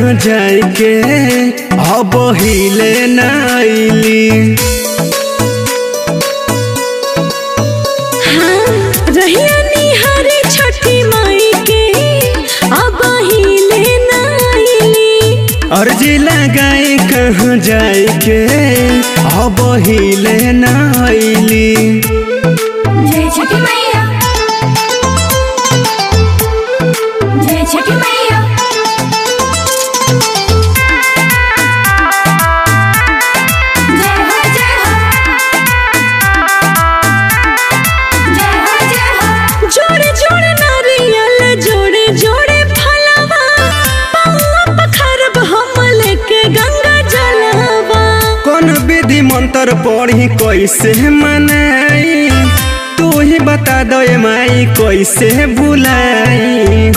कहाँ जाए के अब हिले नाइली हाँ, रहिया निहारे छठी माई के अब हिले नाइली अर्जी लगाए कहाँ जाए के अब हिले नाइली जय छठी मैया जय छठी मैया जय हो जय हो जय हो जय हो जोड़े जोड़े नारियल जोड़े जोड़े फलवा पौआ पखरब हम लेके गंगा जलवा कौन विधि मंत्र पढ़ी कैसे मनाई तू ही बता दो ए माई कैसे भुलाई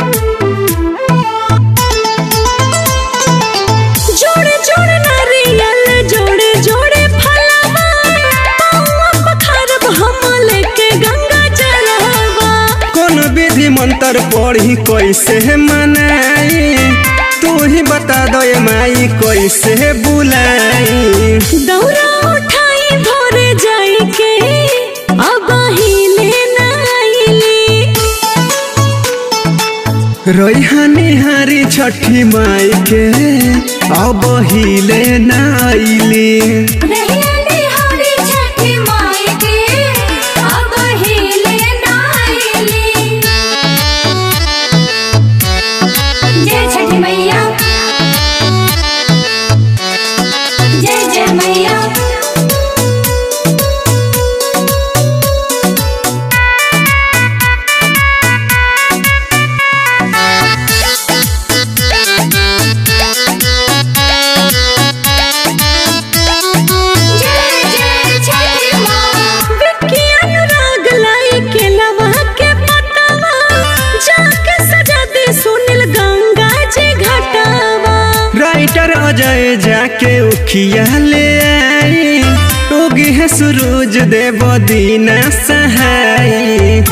जोड़े जोड़े नारियल जोड़े जोड़े फलवा पौआ पखरब हम लेके गंगा जलवा कौन विधि मंत्र पढ़ी कैसे मनाई तू ही बता दो ए माई कैसे बुलाई दौरा उठाई भोरे जाई के अब हिले नाइली रोहानी हारी छठी माई के अब हिले नाइली रहिया निहारी छठी माई के अब हिले नाइली जय छठी मैया जय जय मैया जय जय छठी माँ विज्ञान राग लाई के लवा के पतवा जाके सजा दे सुनील गंगा जी घटावा राइटर अजय जाके उखिया ले आई उगी है सूरज देव दीना सहाई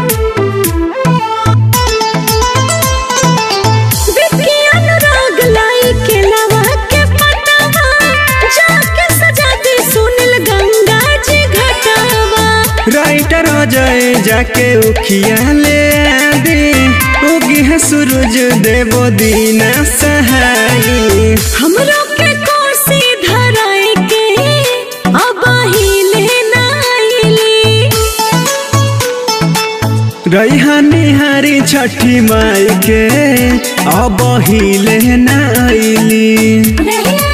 विज्ञान राग लाई के लवा के पतवा जाके सजा दे सुनील गंगा जी घटावा राइटर अजय जाके उखिया ले आदि उगी है सूरज देव दीना सहाई हमरो के कोसी धराई के अब हिले नाइली रैहानी हारी छठी माई के अब हिले नाइली रहिया